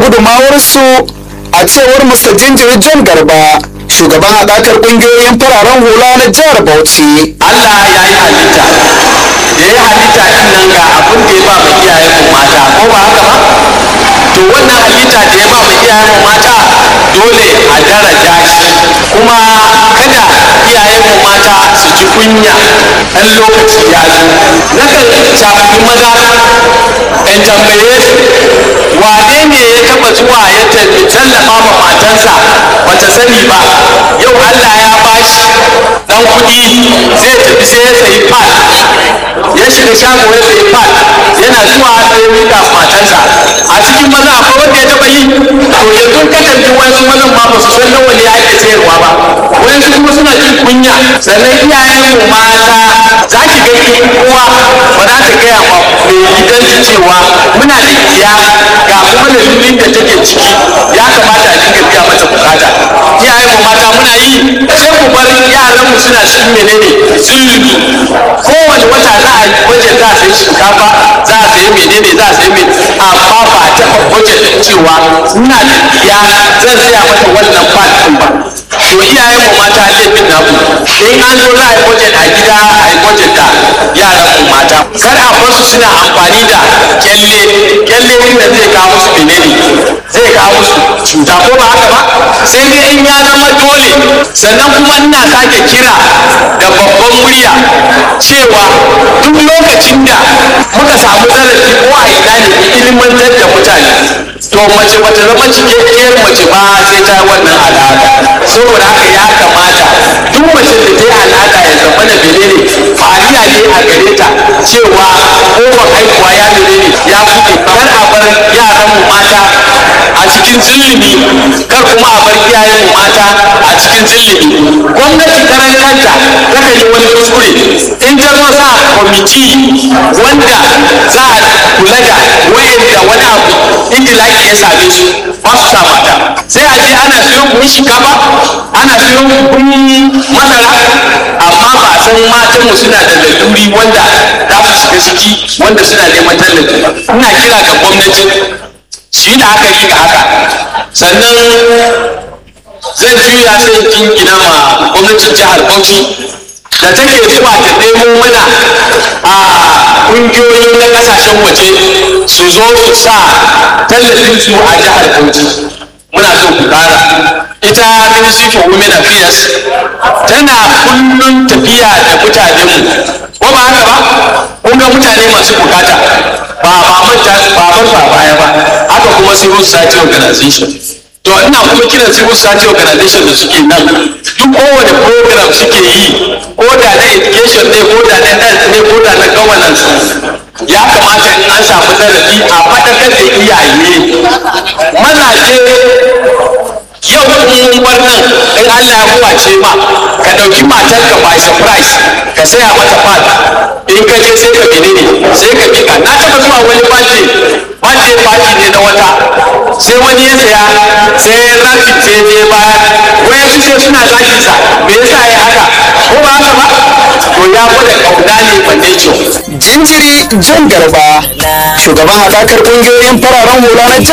gudumawarsu a cewar Mr. Jinjiri John Garba shugaban haɗakar ƙungiyoyin fararen hula na jihar Bauchi. Allah ya yi halitta da ya halitta din nan ga abin da ya ba mu iyayen mu mata ko ba haka ba to wannan halitta da ya ba mu iyayen mu mata dole a daraja shi kuma kada iyayen mu mata su ji kunya ɗan lokaci ya zo nakan shafi maza in tambaye su wane ne ya taɓa zuwa ya tallafa ma matansa bata sani ba yau Allah ya bashi dan kuɗi zai tafi sai ya sayi pad ya shiga shago ya sayi pad yana zuwa sai ya mika matansa a cikin maza akwai wanda ya taɓa yi to yanzu ka tafi wasu mazan ma ba su san nawa ne ake sayarwa ba wasu kuma suna jin kunya sannan iyayen mu mata za ki ga ki uwa ba za ta gaya ma mai gidan cewa muna da iya ga kuma lalulin da take ciki ya kamata a dinga biya mata bukata iyayen mu mata muna yi sai mu bar yaran mu suna cikin menene zulumi kowane wata za a wajen za a sayi shinkafa za a sayi menene za a sayi menene amma ba ta wajen cewa ina da iya zan saya mata wannan fat din ba to iyayen mu mata laifin naku in an zo za a yi budget a gida a yi budget da yaran mu mata kar a bar su suna amfani da kyalle kyalle inda zai kawo musu menene zai kawo musu cuta ko ba haka ba sai dai in ya zama dole sannan kuma ina sake kira da babban murya cewa duk lokacin da muka samu zarafi ko a ina ne ilimantar da mutane to mace bata zama cikakkiyar mace ba sai ta wannan al'ada saboda haka ya kamata duk mace da ta yi al'ada ya zama da menene fariya ne a gare ta cewa kofar haihuwa ya menene ya buɗe kar a bar yaran mu mata a cikin zulumi kar kuma a bar iyayen mu mata a cikin zulumi gwamnati karan kanta takan yi wani kuskure in ta zo sa kwamiti wanda za a kula da wayanda wani abu inda ya same su ba su sa mata sai a je ana siyo buhun shinkafa ana siyo buhun masara amma ba a san matan mu suna da laluri wanda za su shiga ciki wanda suna neman tallafi ina kira ga gwamnati su yi la'akari ga haka sannan zan juya sai jingina ma gwamnatin jihar bauchi da take zuwa ta nemo mana a ƙungiyoyi na ƙasashen waje su zo su sa tallafin su a jihar bauchi muna so ku ƙara ita ministry for women affairs tana kullum tafiya da mutanenmu ko ba haka ba kun ga mutane masu bukata ba ba manta ba bar ba baya ba haka kuma civil society organization to ina kuma kiran civil society organization da suke nan duk kowane program suke yi ko da na education ne ko da na health ne ko da na governance ya kamata in an samu zarafi a faɗakar da iyaye mazaje yau in bar nan in Allah ya kuwace ma ka ɗauki matarka by surprise ka saya mata pad in ka je sai ka menene sai ka bika na taɓa zuwa wani birthday birthday party ne na wata sai wani ya saya sai rafi sai je baya waya su sai suna zaki sa me yasa ya haka ko ba haka ba to ya gwada kauna ne ba nature Jinjiri John Garba shugaban haɗakar ƙungiyoyin fararen hula na jihar